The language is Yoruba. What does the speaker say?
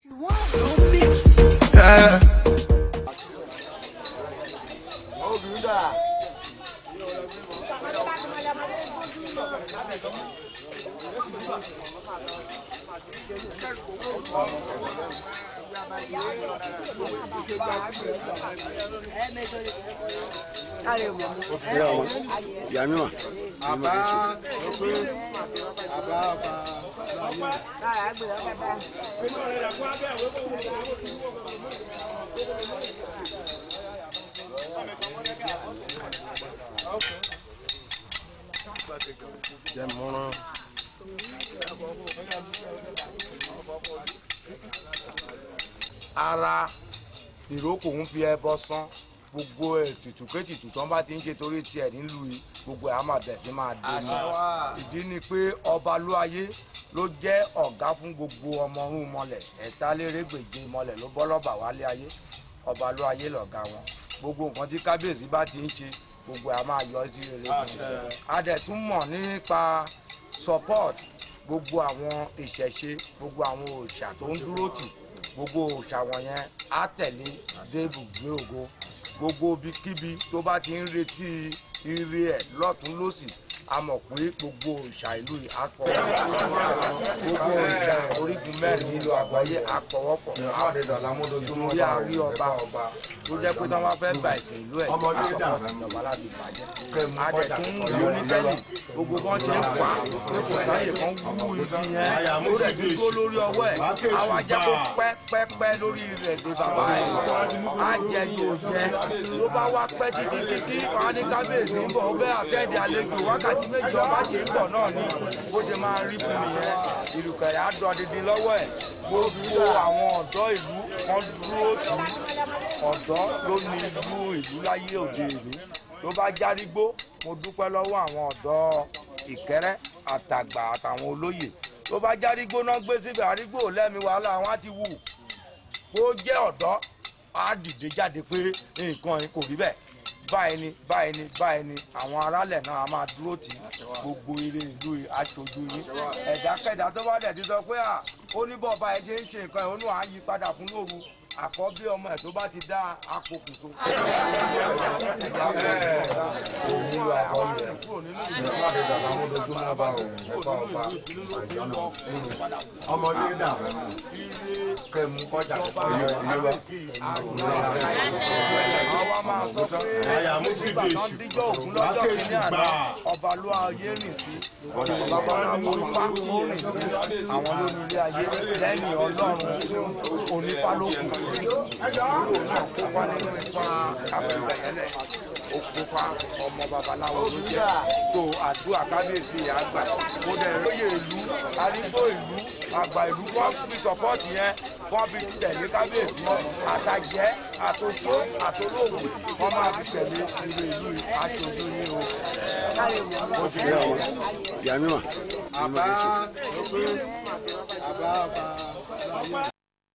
Yeah. ìyá mi mà. àbá àbá ọba jẹ mọ́rán. ara ìrókò ń fi ẹbọ sán gbogbo ètùtù kétùtù tán bá ti ń ṣe torí tiẹ̀ nílùú yìí gbogbo ẹ̀ á máa bẹ̀ sí máa dé ní. ìdí ni pé ọba lóayé ló jẹ́ ọ̀gá fún gbogbo ọmọ ọ̀run mọ́lẹ̀ ẹ̀tàlérègbèje mọ́lẹ̀ ló bọ́ lọ́ba wálé ayé ọba lóayé lọ̀gá wọn gbogbo nǹkan tí kábíyèsí bá ti ń ṣe gbogbo ẹ̀ á máa yọ sí rere fún un. a dẹ̀ tún mọ̀ nípa support gbogbo àwọn ìṣẹ̀ṣe gbogbo àwọn òòṣà tó ń dúró tì gbogbo òòṣà wọ̀nyẹn á tẹ̀lé dé ibùgbé ògo gbogbo ibikíbi tó bá ti ń retí ire ẹ̀ lọ́tún lọ́sì a mọ̀ pé gbogbo òòṣà ìlú yìí á pọ̀ gbogbo òòṣà orígun mẹ́rin nílò àgbáyé á pọ̀wọ́pọ̀ lórí àárí ọba tó jẹ́ pé tí wọ́n bá fẹ́ gba ìsìn ìlú ẹ̀ á sọ̀rọ̀ ìjọba láti bàjẹ́ a dẹ̀ tún ń lo onítẹ̀lì gbogbo bọ́n ṣe ń fà á pé kò sáyè kan wú igi yẹn ó rẹ̀ dúró lórí ọwọ́ ẹ̀ àwọn ajẹ́ kó pẹ́pẹ́pẹ́ lórí rẹ̀ dé bàbá ẹ̀ á jẹ yóò jẹ ló bá wá pẹ́ títí títí wọn á ní kábíyèsí ń bọ̀ ó bẹ́ àfẹ́ẹ̀dì àlejò wákàtí méjì ọba ṣe ń bọ̀ náà ni bó ṣe máa rí fún mi yẹn ìlùkẹ̀rẹ̀ á dán dídí lọ́wọ́ ẹ̀ gbogbo àwọn ọ̀dọ́ ìlú kan dúró tì í ọ̀dọ́ ló ní ìlú ìlú láyé òde ìlú ló bá járígbó mo dúpẹ́ lọ́wọ́ àwọn ọ̀dọ́ ìkẹ́rẹ́ àtàgbà àtàwọn olóyè tó bá járígbó náà gbé síbẹ̀ àrígbó lẹ́mi wàhálà àwọn á ti wù kó jẹ́ ọ̀dọ́ á dìde jáde pé nǹkan yìí kò rí bẹ́ẹ̀ báyìí ni báyìí ni báyìí ni àwọn aráàlẹ̀ náà a máa dúró tì í gbogbo eré ìlú yìí aṣojú yìí ẹ̀dákẹ́dá tó bá dẹ̀ ti sọ pé à ó ní bọ́ọ̀ báyìí ṣe ń ṣe nǹkan ìhónú à ń yí padà fún lóru àkọ́bí ọmọ ẹ̀ tó bá ti dá apokùnso. ọmọdé dà kẹmú kọjá àwa máa sọ pé àyà mú sí nígbà bí tán èṣù díjọ́ ògún lọ́jọ́ kìíní àná ọba ló ayé rìn sí bàbá náà mú ipá tó rìn sí àwọn lórí ayé lẹ́yìn ọlọ́run onífálókù yóò náà kópa nínú ipa abẹ́rẹ́ yẹlẹ̀ ó kópa ọmọ babaláwo ló jẹ́ tó àdúrà kábíyèsí àgbà kó dẹ̀ lóye ìlú arígbó ìlú àgbà ìlú wọ́n fi sọ́pọ́ọ̀tì yẹn wọ́n fi tẹ̀lé kábíyèsí àtàjẹ́ àtòṣó àtòlóògùn wọ́n máa fi tẹ̀lé ìlú ìlú aṣojú ní o. ó ti rẹ̀ wọ́n. ìyá mi mà. àbá àbá ọba